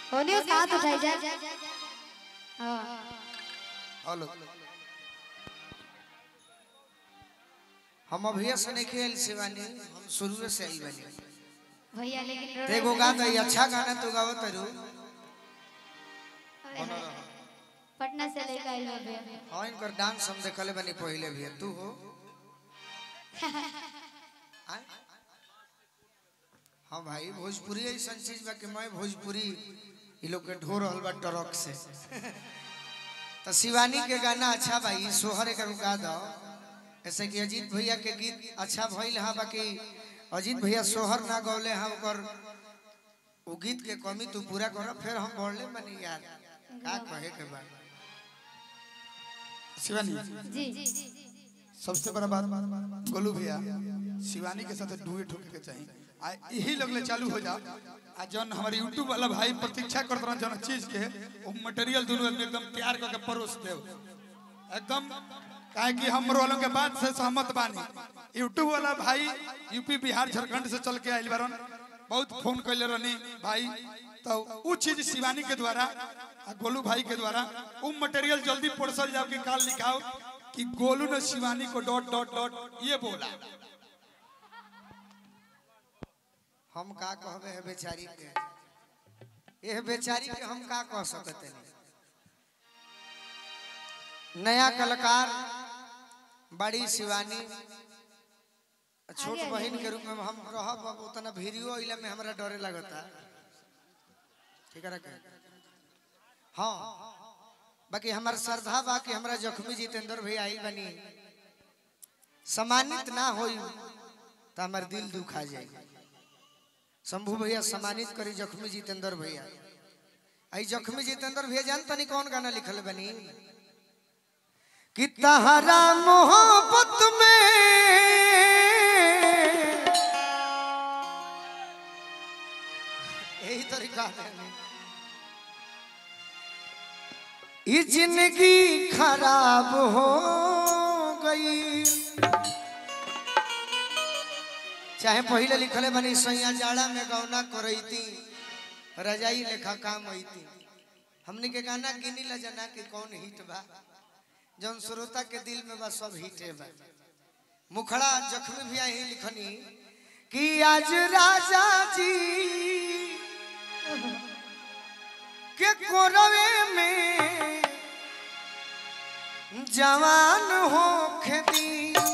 होने उसका हाथ उठाई जाए हाँ हेलो हम अभी से नहीं खेल शिवानी हम शुरू से आई बनी भैया लेकिन ते एगो गाना ई अच्छा गाना तू गाओ तरू पटना से लेकर आई हो भैया हाँ इनकर डांस हम देखले बनी पहले भी तू हो आय? हाँ भाई भोजपुरी ऐसा चीज बा कि मैं भोजपुरी ये लोग के ढो रहल बा ट्रक से तो शिवानी के गाना अच्छा भाई सोहर एक गा दो ऐसे कि अजीत भैया के गीत अच्छा भइल हा बाकी अजीत भैया सोहर ना गौले हा ओकर वो गीत के कमी तू पूरा कर फिर हम बोलले बनी यार का कहे के बा शिवानी जी सबसे बड़ा बात गोलू भैया शिवानी के साथ डुएट होके के चाहिए आ यही लगले चालू हो जाओ आ जौन हमारे यूट्यूब वाला भाई प्रतीक्षा करत रहा जौन चीज के वो मटेरियल दोनों आदमी एकदम तैयार करके परोस देव एकदम काहे कि हम वालों के बात से सहमत बानी यूट्यूब वाला भाई यूपी बिहार झारखंड से चल के आइल बारन बहुत फोन कैले रहनी भाई तो उ चीज शिवानी के द्वारा आ गोलू भाई के द्वारा उ मटेरियल जल्दी परोसल जाओ कि काल लिखाओ कि गोलू ने Shivani co dot dot dot ये बोला हम का कहबे है बेचारी के यह बेचारी के हम का कह सकते हैं नया कलाकार बड़ी शिवानी छोट आगे, बहन के रूप में हम रहब अब उतना वीडियो अइला में हमरा डरे लगता ठीक है रखे हाँ बाकी हमार श्रद्धा बा कि हमरा जख्मी जितेंद्र भैया आई बनी सम्मानित ना होई तो हमार दिल दुखा जाए शंभू भैया सम्मानित करी जख्मी जितेंद्र भैया आई जख्मी जितेंद्र भैया जानता नहीं कौन गाना लिखल बनी कि तहरा मोहब्बत में यही तरीका है ये जिंदगी खराब हो गई चाहे पहले लिखले बनी सैया जाड़ा में गौना करैती रजाई लेखा काम होती हमने के गाना गिनी ला जना कि कौन हिट बा जौन श्रोता के दिल में बा सब हिटे बा मुखड़ा जख्मी भी यही लिखनी कि आज राजा जी के कोरवे में जवान हो खेती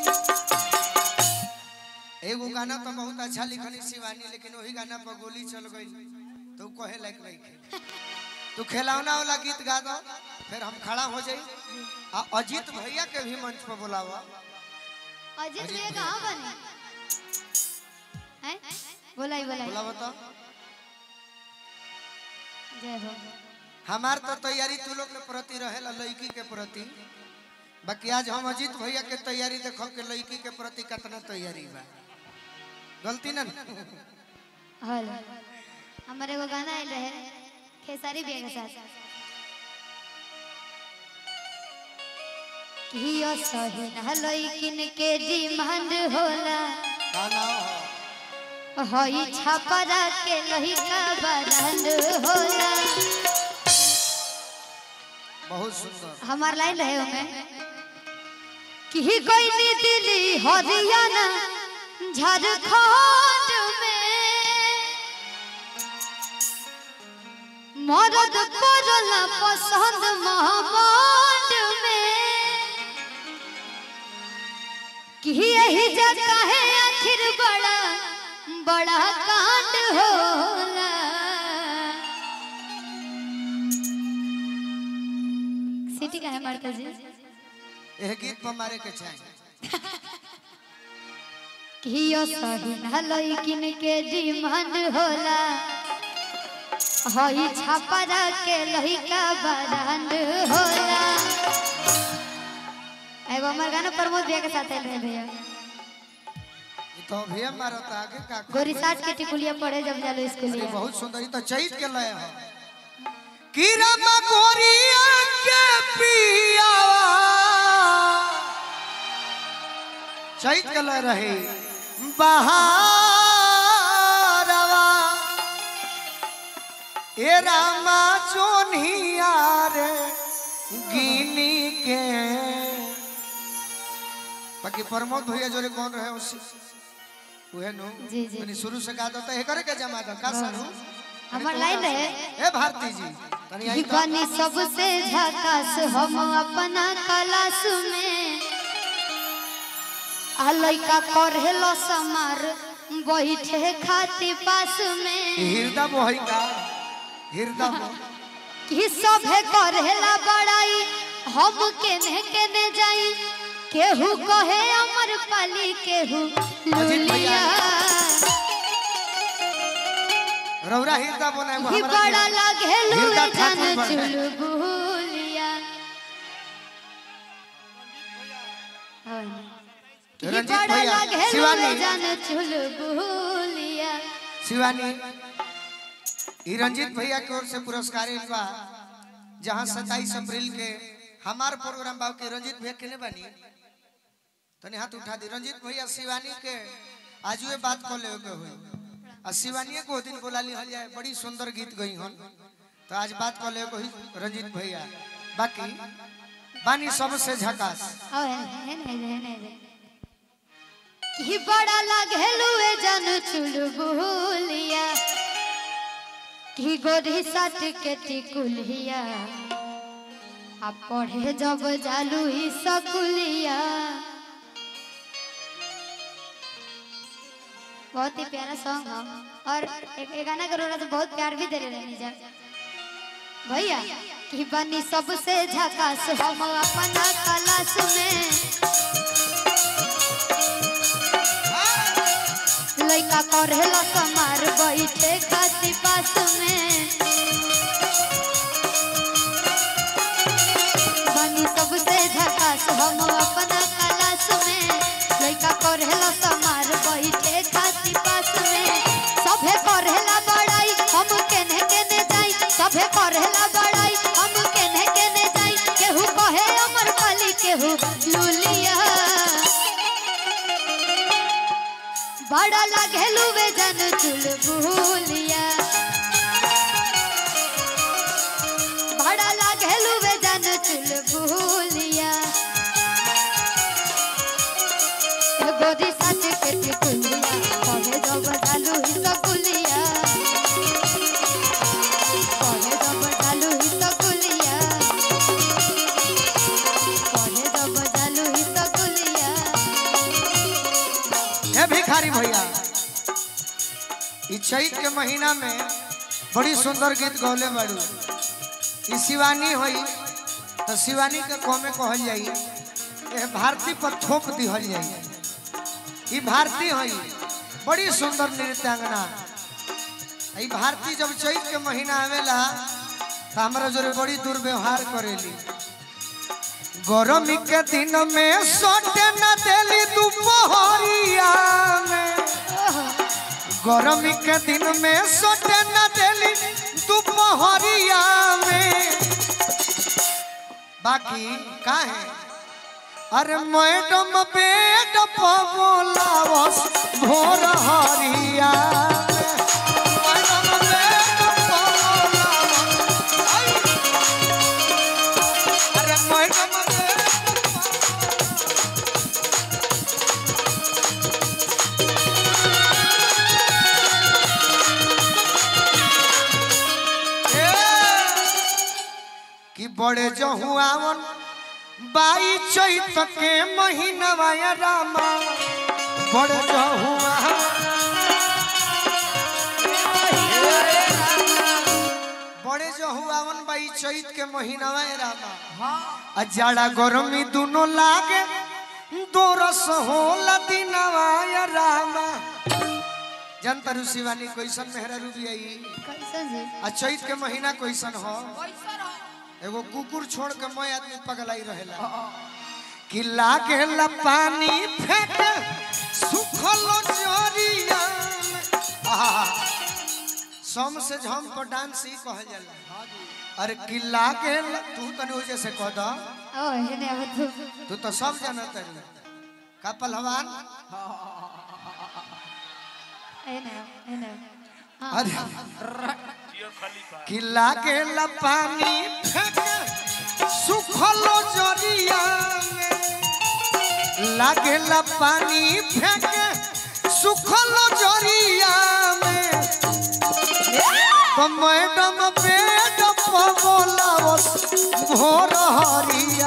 एगो गाना तो बहुत अच्छा लिखनी शिवानी लेकिन वही गाना पर गोली चल गई तो कहे लायक नहीं खे तू खिलौना वाला गीत गा दो फिर हम खड़ा हो जाई आ अजीत भैया के भी मंच पर बुलावा अजीत अजीत भैया भैया। कहाँ बने हैं बोलाई बोलाई बुलावा तो जय हो हमार तो तैयारी तू लोग के प्रति रहेला लड़की के प्रति बाकी आज हम अजीत भैया के तैयारी देखो के लड़की के प्रति कितना तैयारी बा गलती ना हेलो हमारे एगो गाना आयल रहे खेसारी भैया के साथ कियो सही ना लइकिन के डिमांड होला गाना हई छपरा के लहिका बरांड होला बहुत सुंदर हमार लाइन रहे ओमे कि कोई नी दिल्ली हरियाणा झारखंड में मरद पड़ला पसंद महाबांड में कि यही जगह है आखिर बड़ा बड़ा कांड होला सिटी का है मार्कल जी यह गीत पर मारे के चाहिए कियो सही ना लइकिन के डिमांड होला हई छपरा के लइका बरांड होला एगो हमार गाना प्रमोद भैया के साथ आइल रहे भैया ये तो अभी मारो तो आगे का गोरी साठ के टिकुलिया पढ़े जब जालो अरे स्कूलिया बहुत सुंदर ये तो चैत के लय है कीरा मकोरिया के पियावा चैत के लय रहे बहारवा ए रामा जोनिया रे गिनी के बाकी प्रमोद भैया जोरे कौन रहे उसी उहे नो जी, जी। तनी शुरू से गा दो तो करे के जमा दो का सारू हमार लाइन रहे ए भारती जी तनी आई तो बनी सबसे झकास हम अपना क्लास में आ लइका करेलो समार बैठे खाती पास में हृदय मोहि का हृदय मोह कि सभे करेला बड़ाई हम केने केने जाई केहू कहे अमर पाली केहू अजीत भैया। लुलिया रौरा हृदय बनाए वो कि हमरा बड़ा के- लागे लुए हृदय जान ठाकुर बने। चुलबुलिया कि रंजीत बड़ा भैया, लागे लुए शिवानी। जान चुलबुलिया शिवानी ई रंजीत भैया की ओर से पुरस्कार आइल बा जहाँ सत्ताईस अप्रैल के हमार प्रोग्राम बा के रंजीत भैया केने बनी तनी हाथ उठा दी रंजीत भैया शिवानी के आज ये बात को ले के हुई आ शिवानी को दिन बोला लिहल जाए बड़ी सुंदर गीत गई हन तो आज बात को ले के हुई रंजीत भैया बाकी बानी सबसे झकास कि बड़ा लागे लुए जान चुलबुलिया कि गोरी साट के टिकुलिया आ पढ़े जब जालू ही सकुलिया बहुत ही प्यारा सॉन्ग है और एक, एक गाना के रोला तो बहुत प्यार भी दे रहे हैं जा भैया कि बनी सबसे झकास हम अपना क्लास में लइका करेला समार बैठे खाती पास में बनी सबसे झकास हम अपना क्लास में लइका करेला समार बैठे खाती पास में सभे करेला बड़ाई हम केने केने जाई सभे करेला बड़ाई हम केने केने जाई केहू कहे अमर पाली केहू लुलिया बड़ा लागे लुवे जन चुलबुलिया बड़ा लागे लुवे जन चुलबुलिया ए गोदी साथ के टिकुलिया कहे जब डालू ही सकुलिया कहे जब डालू ही सकुलिया कहे जब डालू ही सकुलिया हे भिखारी भैया ई चैत के महीना में बड़ी सुंदर गीत गौले बाड़ू ई शिवानी होई तो शिवानी के कौमे कहल जाई ए भारती पर थोप दिहल जाई ई भारती होई बड़ी सुंदर नृत्यांगना ई भारती जब चैत के महीना आवेला तो हमरा जोरे बड़ी दुर्व्यवहार करेली गरमी के दिन में सोटे न देली दुपहरिया में गरमी के दिन में सोटे न देली दुपहरिया में बाकी का है अरे मैडम बेड पबोलावस भोर हरिया में। मैडम बेड पबोलावस। आई। अरे मैडम बेड कि बड़े जहुआवन बाई चैत के महीनवा या रामा बड़े जहुआ बड़े जहुआवन बाई चैत के महीनवा या रामा आ जाड़ा गरमी दोनों लागे दो रस होला दिनवा या रामा जनता शिवानी कैसन मेहरा रूबी आई कैसन जी आ चैत के महीना कैसन हो एगो कुकुर छोड़ के मैं आदमी पगलाई रहेला कि लागेला पानी फेंक सुखल जरिया में। आहा, सम से झम पर डांस ही कहल जाला अरे कि लागेला तू तनी वजह से कह द ओ हेने अब तू तू तो सब जानत है का पहलवान हेने हेने अरे कि लागेला पानी फेंके सुखलो जरिया में लागेला पानी फेंके सुखलो जरिया में तो मैडम बेड पर बोलावस भोर हरिया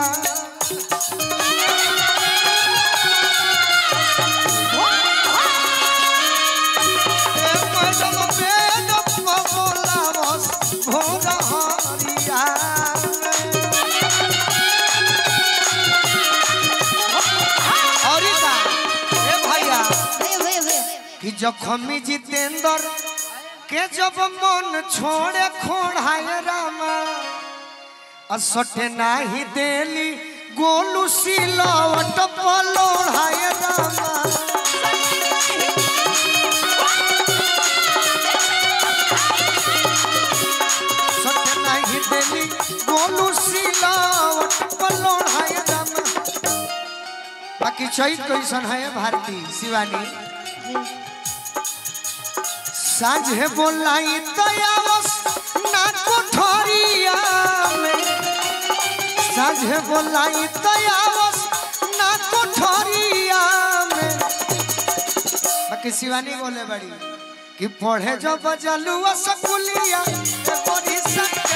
ए मैडम बेड पर बोलावस भोर हरिया और का ए भैया वे वे वे कि जखमी जितेंद्र के जब मन छोड़े खोड़ाए रामा असटे नाही देली गोलू सिलवट पलोड़ाए रामा सटे नाही देली गोलू सिलवट पलोड़ाए रामा बाकी चैत कैसन है भारती शिवानी साझे बोलाई तयावस ना कोठरिया में साझे बोलाई तयावस ना कोठरिया में बाकी शिवानी बोले बड़ी कि पढ़े जो बजलुआ सकुलिया ए बड़ी सा